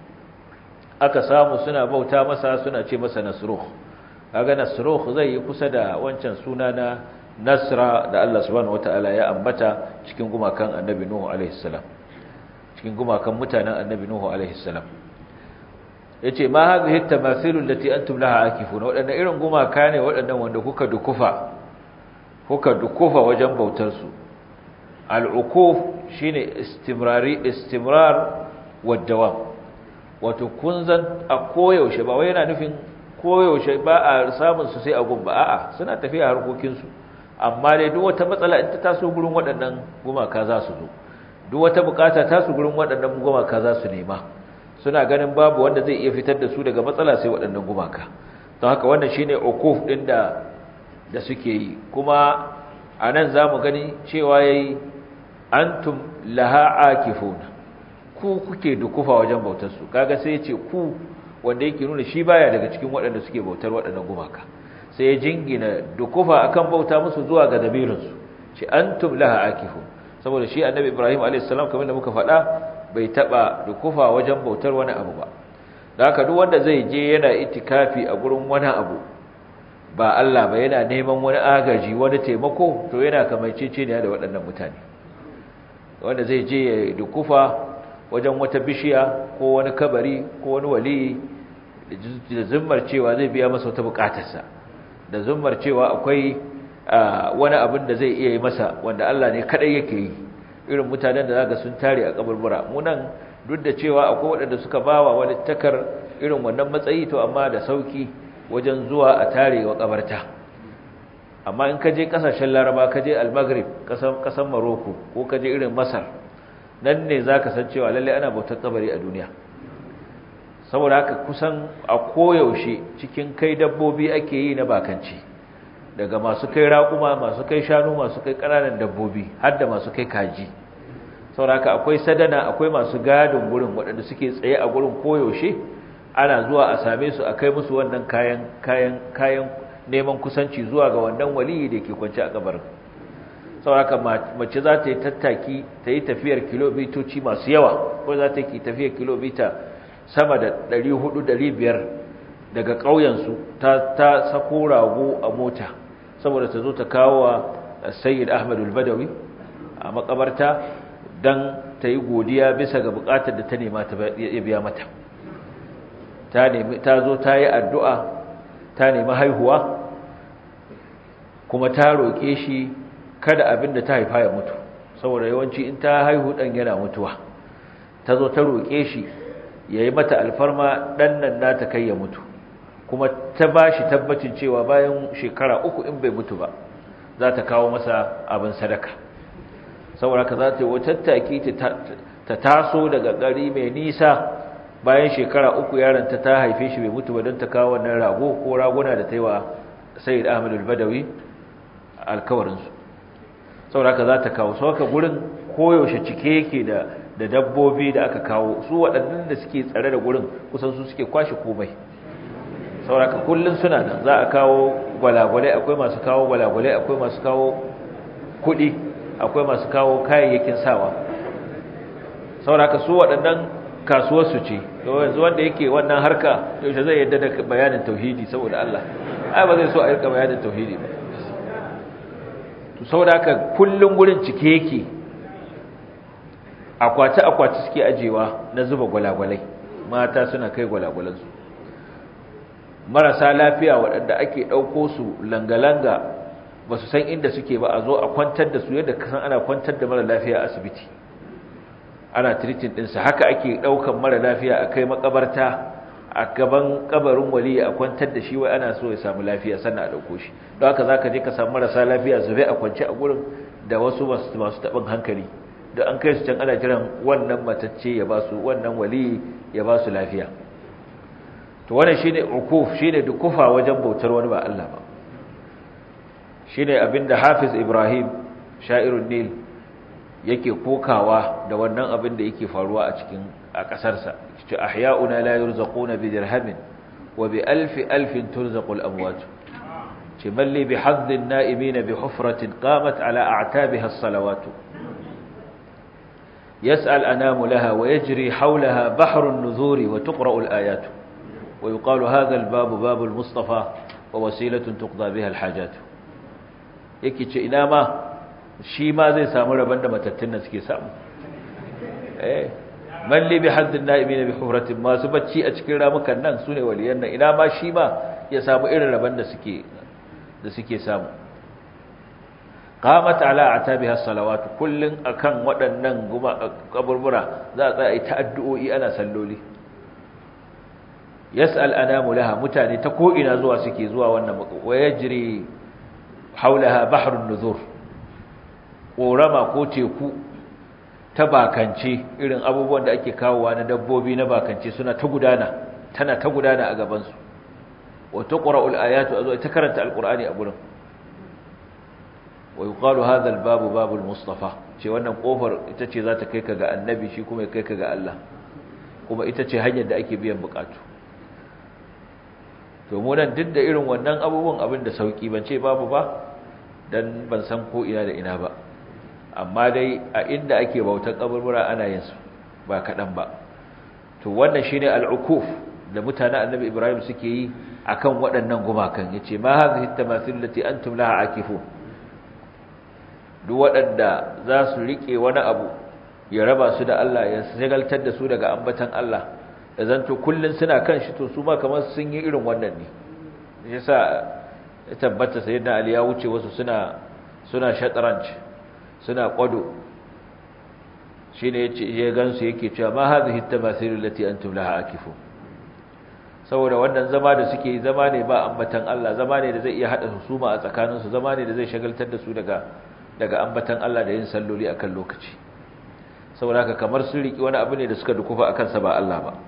aka samu suna bauta masa suna ce masa nasruh kaga nasruh zai yi kusa da wancan suna na nasra da Allah subhanahu wataala ya ambata cikin gumakan annabi nuhu alaihi salam cikin gumakan mutanen annabi nuhu alaihi salam yace ma hadhihi tamathilul lati antum laha akifuna wadannan irin gumaka ne wadannan wanda kuka dukufa kuka dukufa wajen bautar su al-ukuf shine istimrari istimrar wad dawam wato kun zan a koyaushe ba wai yana nufin koyaushe ba a samun su sai a gumba a'a suna tafiya harkokin su amma dai duk wata matsala in ta taso gurin waɗannan gumaka za su zo duk wata bukata ta su gurin waɗannan gumaka za su nema suna ganin babu wanda zai iya fitar da su daga matsala sai waɗannan gumaka don haka wannan shine ukuf din da da suke yi kuma anan zamu gani cewa yayi antum laha akifuna ku kuke dukufa wajen bautar su kaga sai ya ce ku wanda yake nuna shi baya daga cikin waɗanda suke bautar waɗannan gumaka sai ya jingina dukufa akan bauta musu zuwa ga dabirinsu shi antum laha akifun saboda shi annabi ibrahim alayhis salam kamar da muka faɗa bai taba dukufa wajen bautar wani abu ba da haka duk wanda zai je yana itikafi a gurin wani abu ba Allah ba yana neman wani agaji wani taimako to yana kamaicece ne da waɗannan mutane wanda zai je ya dukufa wajen wata bishiya ko wani kabari ko wani wali da zimmar cewa zai biya masa wata bukatarsa da zummar cewa akwai wani abin da zai iya yi masa wanda Allah ne kadai yake yi irin mutanen da zaka sun tare a kaburbura munan duk da cewa akwai waɗanda suka bawa wani takar irin wannan matsayi to amma da sauki wajen zuwa a tare wa kabarta amma in ka je kasashen Laraba ka je Al-Maghrib kasan kasan Morocco ko ka je irin Masar nan ne zaka san cewa lalle ana bautar kabari a duniya saboda haka kusan a koyaushe cikin kai dabbobi ake yi na bakanci daga masu kai raƙuma masu kai shanu masu kai ƙananan dabbobi har da masu kai kaji saboda haka akwai sadana akwai masu gadin gurin waɗanda suke tsaye a gurin koyaushe ana zuwa a same su a kai musu wannan kayan kayan kayan neman kusanci zuwa ga wannan waliyi da ke kwance a kabarin saboda haka mace za ta yi tattaki ta yi tafiyar kilomitoci masu yawa ko za ta yi tafiyar kilomita sama da 400-500 daga ƙauyensu ta, ta sako rago a mota saboda ta zo ta kawo wa sayyid ahmadul badawi a makabarta don ta yi godiya bisa ga bukatar da ta nema ta biya mata ta zo ta yi addu'a ta nemi haihuwa kuma ta roƙe shi kada abin da ta haifa ya mutu saboda yawanci in ta haihu ɗan yana mutuwa ta zo ta roƙe shi ya yi mata alfarma ɗan nan nata kai ya mutu kuma ta ba shi tabbacin cewa bayan shekara uku in bai mutu ba za ta kawo masa abin sadaka saboda ka za ta yi watattaki ta taso daga gari mai nisa bayan shekara uku yaronta ta haife shi bai mutu ba don ta kawo wannan rago ko raguna da ta yi wa sayid ahmad al-badawi alkawarinsu saboda ka za ta kawo sau haka gurin koyaushe cike yake da da dabbobi da aka kawo su waɗannan da suke tsare da gurin kusan su suke kwashe komai sauraka kullun suna nan za a kawo gwalagwalai akwai masu kawo gwalagwalai akwai masu kawo kuɗi akwai masu kawo kayayyakin sawa sauraka su waɗannan kasuwarsu ce yanzu wanda yake wannan harka yaushe zai yadda da bayanin tauhidi saboda Allah ai ba zai so a rika bayanin tauhidi ba to saboda haka kullun gurin cike yake akwati-akwati suke ajewa na zuba gwalagwalai mata suna kai gwalagwalansu marasa lafiya waɗanda ake ɗauko su langa-langa ba su san inda suke ba a zo a kwantar da su yadda kasan ana kwantar da mara lafiya a asibiti ana tiritin ɗinsa haka ake ɗaukan mara lafiya a kai makabarta a gaban kabarin wali a kwantar da shi wai ana so ya samu lafiya sannan a ɗauko shi don haka za ka je ka samu marasa lafiya zube a kwance a gurin da wasu masu taɓin hankali da an kai su can ana jiran wannan matacce ya ba su wannan wali ya ba su lafiya to wannan shine ukuf shine dukufa wajen bautar wani ba Allah ba shine abinda Hafiz Ibrahim sha'irun nil yake kokawa da wannan abin da yake faruwa a cikin a ƙasarsa ce ahya'una la yurzaquna bi dirhamin wa bi alfi alfin turzaqul amwat ce malli bi haddin na'imin bi hufratin qamat ala a'tabiha as-salawat yas'al anamu laha wa yajri hawlaha bahrun nuzuri wa tuqra'u al-ayat wa yuqalu hadha al-babu babu al-mustafa wa wasilatun tuqda biha al-hajat yake ce ina ma shi ma zai samu rabon da matattun nan suke samu eh malli bi haddin na'imina bi hufratin masu bacci a cikin ramukan nan sune waliyan nan ina ma shi ma ya samu irin rabon da suke da suke samu qamat ala atabiha salawatu kullun akan waɗannan guma kaburbura za a tsaya ta addu'o'i ana salloli yas'al anamu laha mutane ta ko ina zuwa suke zuwa wannan wayajri haulaha bahrun nuzur korama ko teku ta bakance irin abubuwan da ake kawowa na dabbobi na bakance suna ta gudana tana ta gudana a gabansu wa tuqra'ul ayatu azu ta karanta alqur'ani a gurin wa yuqalu hadha albabu babul mustafa ce wannan kofar ita ce za ta kai ka ga annabi shi kuma ya kai ka ga Allah kuma ita ce hanyar da ake biyan bukatu to mu nan duk da irin wannan abubuwan abin da sauki ban ce babu ba dan ban san ko ina da ina ba amma dai a inda ake bautar kaburbura ana yin su ba kaɗan ba to wannan shine al'ukuf da mutanen annabi ibrahim suke yi akan waɗannan gumakan yace ma hadhihi tamathil lati antum laha akifun duk waɗanda za su rike wani abu ya raba su da Allah ya sagaltar da su daga ambatan Allah da zanto kullun suna kan shi to su ma kamar sun yi irin wannan ne yasa ya tabbata sayyidina ali ya wuce wasu suna suna shatranj suna kwado shine yace ya gansu yake cewa ma hadhihi tamathil allati antum laha akifun saboda wannan zama da suke zama ne ba ambatan Allah zama ne da zai iya hada husuma a tsakaninsu zama ne da zai shagaltar da su daga daga ambatan Allah da yin salloli akan lokaci saboda haka kamar sun riki wani abu ne da suka dukufa akan sa ba Allah ba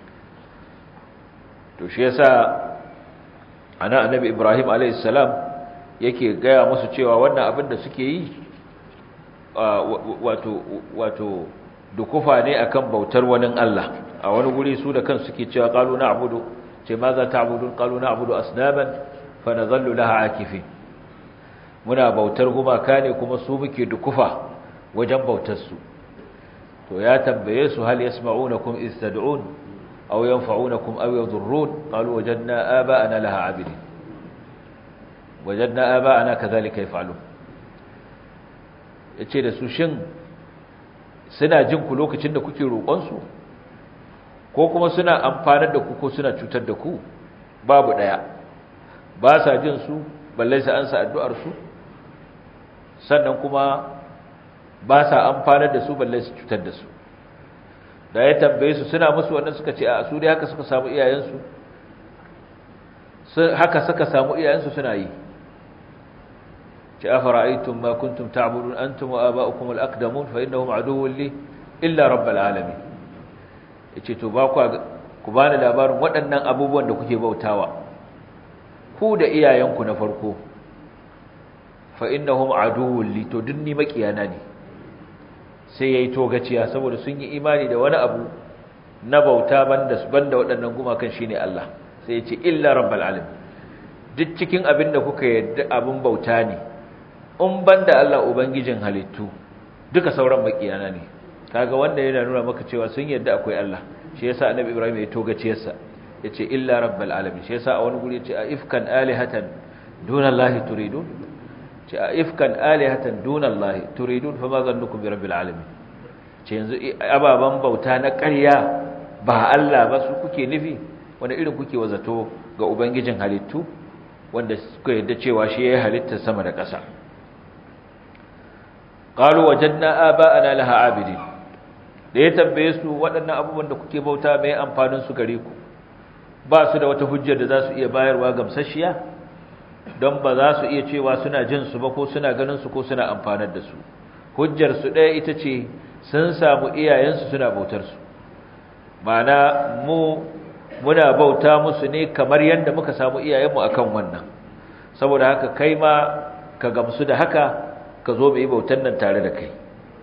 to shi yasa ana annabi Ibrahim alayhis salam yake gaya musu cewa wannan abin da suke yi wato wato dukufa ne akan bautar wani Allah a wani guri su da kansu suke cewa qalu na'budu ce ma za ta'budun qalu na'budu asnaman fa nadhallu laha akifin muna bautar gumaka ne kuma su muke dukufa wajen bautar su to ya tambaye su hal yasma'unakum istad'un aw yanfa'unakum aw yadhurrun qalu wajadna aba'ana laha 'abidin wajadna aba'ana kadhalika yaf'alun yace da su shin suna jin ku lokacin da kuke roƙon su ko kuma suna amfanar da ku ko suna cutar da ku babu daya ba sa jin su balle sai an sa addu'ar su sannan kuma ba sa amfanar da su balle su cutar da su da ya tambaye su suna musu wannan suka ce a su dai haka suka samu iyayensu haka suka samu iyayensu suna yi ce afara'aytum ma kuntum ta'budun antum wa aba'ukum al-aqdamun fa innahum aduwwun li illa rabbil alamin yace to ba ku ku bani labarin waɗannan abubuwan da kuke bautawa ku da iyayenku na farko fa innahum aduwwun li to dunni makiyana ne sai yayi togaciya saboda sun yi imani da wani abu na bauta banda banda waɗannan gumakan shine Allah sai ya ce illa rabbal alamin duk cikin abin da kuka yadda abin bauta ne in banda Allah ubangijin halittu duka sauran makiyana ne kaga wanda yana nuna maka cewa sun yadda akwai Allah shi yasa annabi Ibrahim ya togaciyarsa yace illa rabbal alamin shi yasa a wani guri yace a ifkan alihatan dunallahi turidun ce a ifkan alihatan dunallahi turidun fa ma zannukum bi rabbil alamin ce yanzu ababan bauta na ƙarya ba Allah ba su kuke nufi wanda irin kuke wazato ga ubangijin halittu wanda suka yadda cewa shi yayi halitta sama da ƙasa qalu wajadna aba'ana laha abidin da ya tambaye su waɗannan abubuwan da kuke bauta mai amfanin su gare ku ba su da wata hujjar da za su iya bayarwa gamsasshiya don ba za su iya cewa suna jin su ba ko suna ganin su ko suna amfanar da su hujjar su ɗaya ita ce sun samu iyayensu suna bautar su ma'ana mu muna bauta musu ne kamar yadda muka samu iyayenmu akan wannan saboda haka kai ma ka gamsu da haka ka zo mai bautan nan tare da kai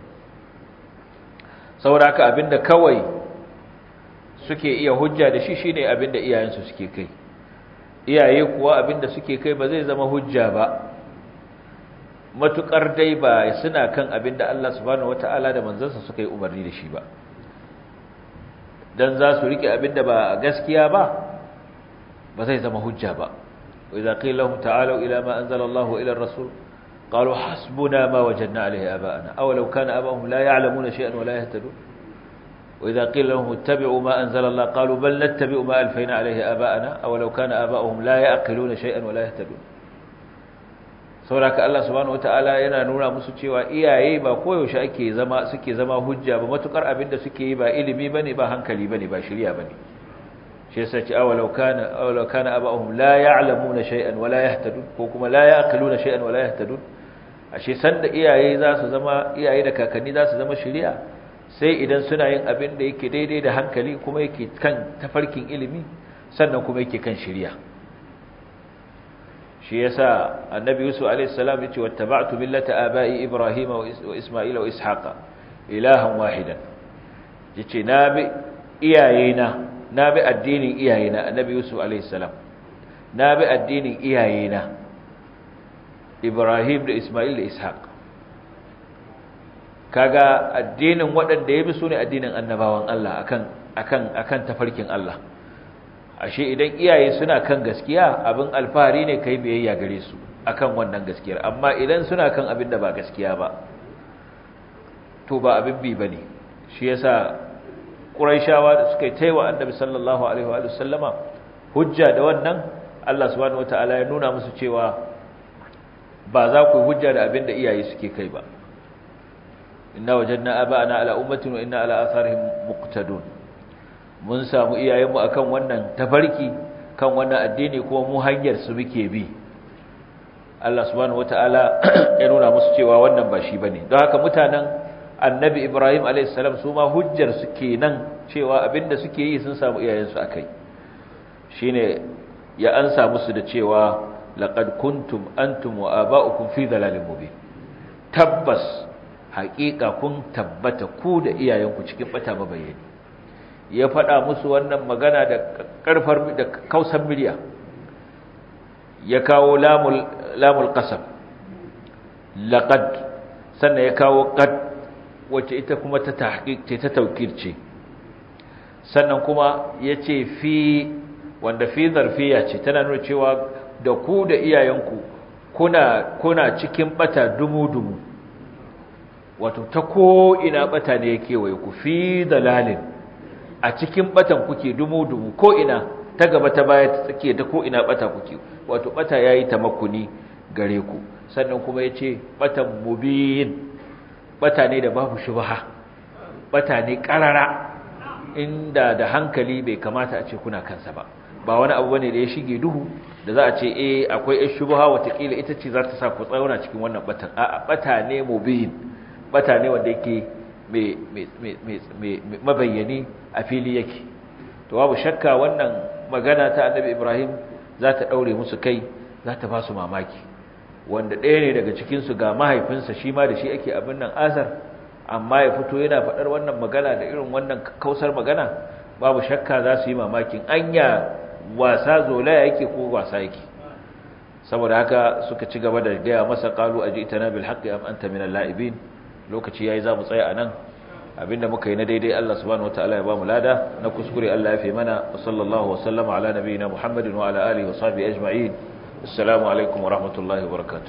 saboda haka abinda kawai suke iya hujja da shi shine abinda iyayensu suke kai iyaye kuwa abinda suke kai ba zai zama hujja ba matukar dai ba suna kan abinda Allah subhanahu wataala da manzansa suka yi umarni da shi ba dan za su rike abinda ba gaskiya ba ba zai zama hujja ba wa idza qila lahum ta'alu ila ma anzala Allahu ila ar-rasul qalu hasbuna ma wajadna alayhi aba'ana aw law kana aba'uhum la ya'lamuna shay'an wa la yahtadun wa idza qila lahum ittabi'u ma anzala Allah qalu bal nattabi'u ma alfayna alayhi aba'ana aw law kana aba'uhum la ya'qiluna shay'an wa la yahtadun sauraka Allah subhanahu wataala yana nuna musu cewa iyaye ba koyaushe ake zama suke zama hujja ba matukar abinda suke yi ba ilimi bane ba hankali bane ba shari'a bane shi yasa ce awalau kana awalau kana abahum la ya'lamuna shay'an wa la yahtadun ko kuma la ya'qiluna shay'an wa la yahtadun ashe sanda iyaye za su zama iyaye da kakanni za su zama shari'a sai idan suna yin abin da yake daidai da hankali kuma yake kan tafarkin ilimi sannan kuma yake kan shari'a shi yasa annabi yusuf alayhi salam yace wattaba'tu millata aba'i ibrahima wa isma'ila wa ishaqa ilahan wahidan yace na bi iyayena na bi addinin iyayena annabi yusuf alayhi salam na bi addinin iyayena ibrahim da isma'il da ishaq kaga addinin waɗanda ya bi sune addinin annabawan Allah akan akan akan tafarkin Allah ashe idan iyaye suna kan gaskiya abin alfahari ne kai biyayya gare su akan wannan gaskiyar amma idan suna kan abin da ba gaskiya ba to ba abin bi bane shi yasa quraishawa da suka taiwa annabi sallallahu alaihi wa sallama hujja da wannan Allah subhanahu wataala ya nuna musu cewa ba za ku hujja da abin da iyaye suke kai ba inna wajadna aba'ana ala ummatin wa inna ala atharihim muqtadun mun samu iyayenmu akan wannan tafarki kan wannan addini kuma mu hanyar su muke bi Allah subhanahu wataala ya nuna musu cewa wannan ba shi bane don haka mutanen annabi Ibrahim alayhis salam su ma hujjar su kenan cewa abinda suke yi sun samu iyayensu akai shine ya ansa musu da cewa laqad kuntum antum wa aba'ukum fi dalalin mubin tabbas haƙiƙa kun tabbata ku da iyayenku cikin bata mabayani ya faɗa musu wannan magana da ƙarfar da kausan miliya ya kawo lamul lamul qasam laqad sannan ya kawo qad wacce ita kuma ta tahqiq ce ta taukir ce sannan kuma yace fi wanda fi zarfiya ce tana nuna cewa da ku da iyayenku kuna kuna cikin bata dumu-dumu wato ta ko ina bata ne yake waye ku fi dalalin a cikin batan kuke dumu-dumu ko ina ta gaba ta baya ta tsakiya ta ko ina bata kuke wato bata yayi tamakkuni gare ku sannan kuma yace batan mubin bata ne da babu shubha bata ne karara inda da hankali bai kamata a ce kuna kansa ba ba wani abu bane da ya shige duhu da za a ce eh akwai ɗan shubha watakila ita ce za ta sa ku tsauna cikin wannan batan a'a bata ne mubin bata ne wanda yake mabayyani a fili yake to babu shakka wannan magana ta annabi ibrahim za ta ɗaure musu kai za ta ba su mamaki wanda ɗaya ne daga cikinsu ga mahaifinsa shi ma da shi ake abin nan azar amma ya fito yana faɗar wannan magana da irin wannan kausar magana babu shakka za su yi mamakin anya wasa zolaya yake ko wasa yake saboda haka suka ci gaba da gaya masa qalu ajitana bil haqqi am anta minal la'ibin lokaci yayi za mu tsaya anan abinda muka yi na daidai Allah subhanahu wataala ya ba mu lada na kuskure Allah ya fi mana wa sallallahu wa sallama ala nabiyina Muhammadin wa ala alihi wa sahbihi ajma'in assalamu alaikum wa rahmatullahi wa barakatuh